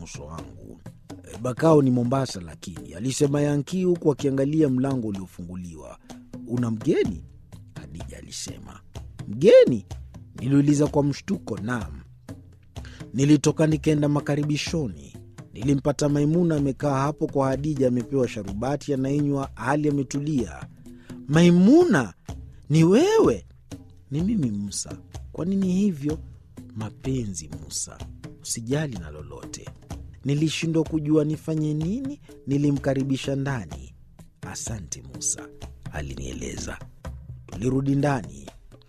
uso wangu. "E, Bakao ni Mombasa, lakini alisema Yankii huku akiangalia mlango uliofunguliwa. Una mgeni? Hadija alisema. Mgeni? Niliuliza kwa mshtuko. Naam. Nilitoka nikaenda makaribishoni. Nilimpata Maimuna amekaa hapo kwa Hadija, amepewa sharubati anainywa, hali ametulia. Maimuna, ni wewe? Ni mimi Musa. Kwa nini hivyo? Mapenzi Musa, usijali na lolote. Nilishindwa kujua nifanye nini, nilimkaribisha ndani. Asante Musa, alinieleza. Tulirudi ndani.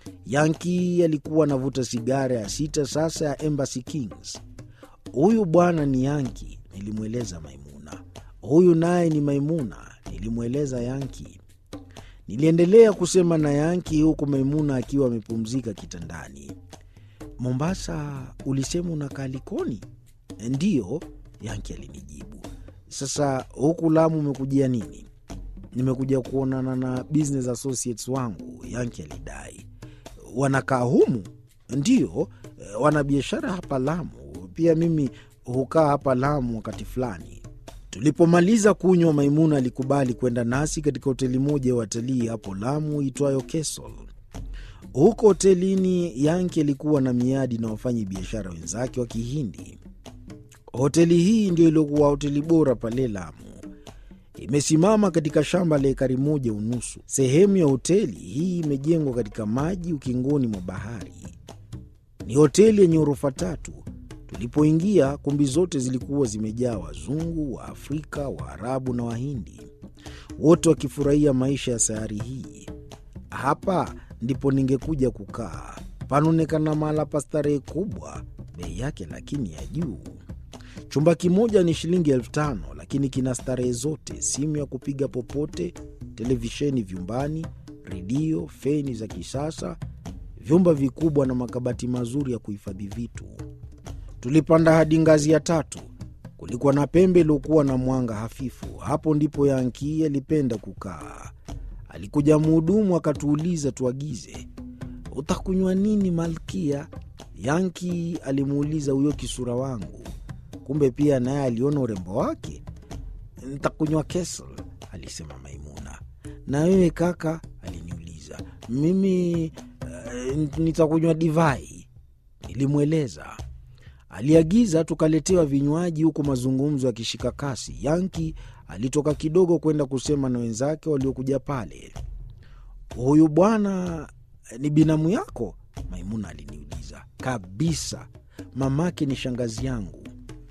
Yanki alikuwa anavuta sigara ya sita sasa ya Embassy Kings. Huyu bwana ni Yanki, nilimweleza Maimuna. Huyu naye ni Maimuna, nilimweleza Yanki. Niliendelea kusema na Yanki huku Maimuna akiwa amepumzika kitandani. Mombasa ulisema unakaa Likoni? Ndiyo, Yanki alinijibu. Sasa huku Lamu umekujia nini? Nimekuja kuonana na business associates wangu, Yanki alidai. Wanakaa humu? Ndiyo, eh, wana biashara hapa Lamu. Pia mimi hukaa hapa Lamu wakati fulani. Tulipomaliza kunywa, Maimuna alikubali kwenda nasi katika hoteli moja ya watalii hapo Lamu itwayo Kesol. Huko hotelini, Yanki alikuwa na miadi na wafanyi biashara wenzake wa Kihindi. Hoteli hii ndio iliyokuwa hoteli bora pale Lamu. Imesimama katika shamba la ekari moja unusu. Sehemu ya hoteli hii imejengwa katika maji ukingoni mwa bahari. Ni hoteli yenye ghorofa tatu. Tulipoingia, kumbi zote zilikuwa zimejaa Wazungu, Waafrika, Waarabu na Wahindi, wote wakifurahia maisha ya sayari hii. Hapa ndipo ningekuja kukaa. Panaonekana mahala pa starehe kubwa, bei yake lakini ya juu. Chumba kimoja ni shilingi elfu tano lakini kina starehe zote: simu ya kupiga popote, televisheni vyumbani, redio, feni za kisasa, vyumba vikubwa na makabati mazuri ya kuhifadhi vitu. Tulipanda hadi ngazi ya tatu. Kulikuwa na pembe iliyokuwa na mwanga hafifu. Hapo ndipo Yanki alipenda kukaa. Alikuja mhudumu akatuuliza tuagize. Utakunywa nini malkia? Yanki alimuuliza huyo kisura wangu. Kumbe pia naye aliona urembo wake. Ntakunywa Kesel, alisema Maimuna. Na wewe kaka? aliniuliza. Mimi uh, nitakunywa divai, nilimweleza. Aliagiza tukaletewa vinywaji, huku mazungumzo yakishika kasi. Yanki alitoka kidogo kwenda kusema na wenzake waliokuja pale. Huyu bwana ni binamu yako? Maimuna aliniuliza. Kabisa, mamake ni shangazi yangu.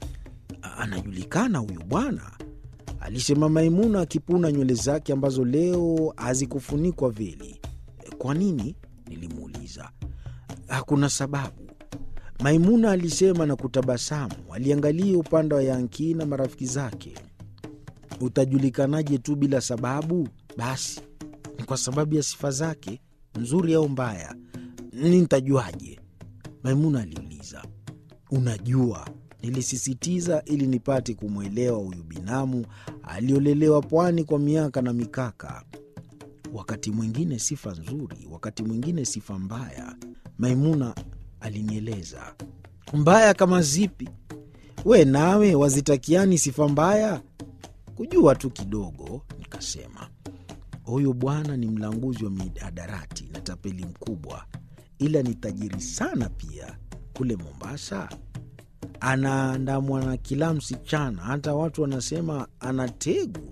Anajulikana huyu bwana, alisema Maimuna akipuna nywele zake ambazo leo hazikufunikwa veli. Kwa nini? Nilimuuliza. Hakuna sababu, Maimuna alisema na kutabasamu. Aliangalia upande wa Yanki na marafiki zake. Utajulikanaje tu bila sababu? Basi ni kwa sababu ya sifa zake, nzuri au mbaya. Ni nitajuaje? Maimuna aliuliza. Unajua, nilisisitiza ili nipate kumwelewa huyu binamu aliolelewa pwani kwa miaka na mikaka. Wakati mwingine sifa nzuri, wakati mwingine sifa mbaya. Maimuna alinieleza. Mbaya kama zipi? We nawe wazitakiani sifa mbaya? Kujua tu kidogo, nikasema. Huyu bwana ni mlanguzi wa mihadarati na tapeli mkubwa, ila ni tajiri sana pia. Kule Mombasa anaandamwa na kila msichana, hata watu wanasema ana tegu.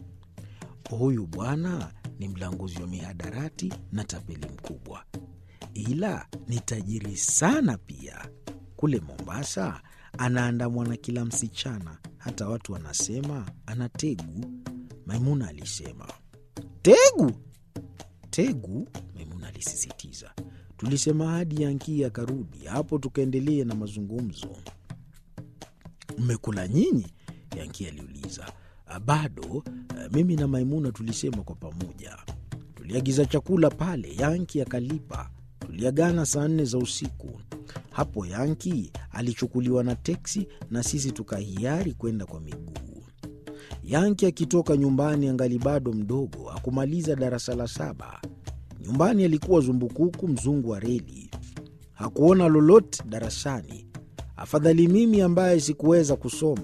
Huyu bwana ni mlanguzi wa mihadarati na tapeli mkubwa, ila ni tajiri sana pia. Kule Mombasa anaandamwa na kila msichana, hata watu wanasema ana tegu. Maimuna alisema. Tegu? Tegu? Maimuna alisisitiza. Tulisema hadi Yanki akarudi. Hapo tukaendelea na mazungumzo. Mmekula nyinyi? Yanki aliuliza. Bado. Mimi na Maimuna tulisema kwa pamoja. Tuliagiza chakula pale, Yanki akalipa. Tuliagana saa nne za usiku. Hapo Yanki alichukuliwa na teksi na sisi tukahiari kwenda kwa miguu. Yanki akitoka nyumbani angali bado mdogo, hakumaliza darasa la saba. Nyumbani alikuwa zumbukuku, mzungu wa reli. Hakuona lolote darasani. Afadhali mimi ambaye sikuweza kusoma.